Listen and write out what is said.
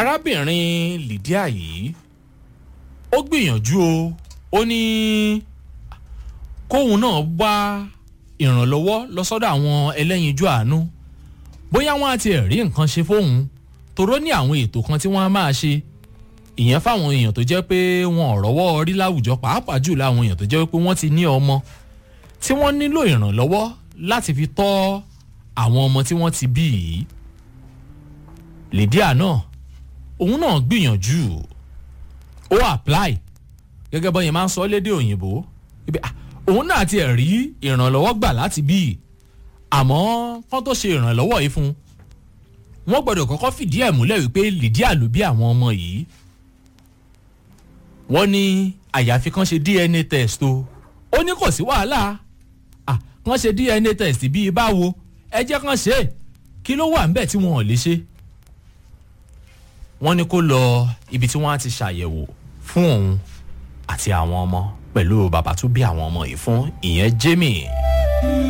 arábìnrin lydia yìí ó gbìyànjú o ó ní kóun náà wá ìrànlọ́wọ́ lọ sọ́dọ̀ àwọn ẹlẹ́yinjú àánú bóyá wọ́n á ti rí nǹkan ṣe fóun toró ní àwọn ètò kan tí wọ́n á máa ṣe ìyẹn fáwọn èèyàn tó jẹ́ pé wọn ò rọ́wọ́ rí láwùjọ pàápàá jù láwọn èèyàn tó jẹ́ pé wọ́n ti ní ọmọ tí wọ́n nílò ìrànlọ́wọ́ láti fi tọ́ àwọn ọmọ tí wọ́n ti bí yìí lydia náà òun náà gbìyànjú ó apply gẹ́gẹ́ bọ́ yẹn máa ń sọ lédè òyìnbó ibi òun náà ti rí ìrànlọ́wọ́ gbà láti bí àmọ́ kán tó ṣe ìrànlọ́wọ́ yìí fún wọ́n gbọ́dọ̀ kọ́kọ́ fìdí ẹ̀ múlẹ̀ wípé lydia ló bí àwọn ọmọ yìí wọ́n ní àyàfi kán ṣe dna test o ó ní kò sí wàhálà kán ṣe dna test bíi báwo ẹ jẹ́ kán ṣe é kí ló wà ńbẹ̀ tí wọn ò lè ṣe wọ́n ní kó lọ ibi tí wọ́n á ti ṣàyẹ̀wò fún òun àti àwọn ọmọ pẹ̀lú bàbá tó bí àwọn ọmọ yìí fún ìyẹn jamie.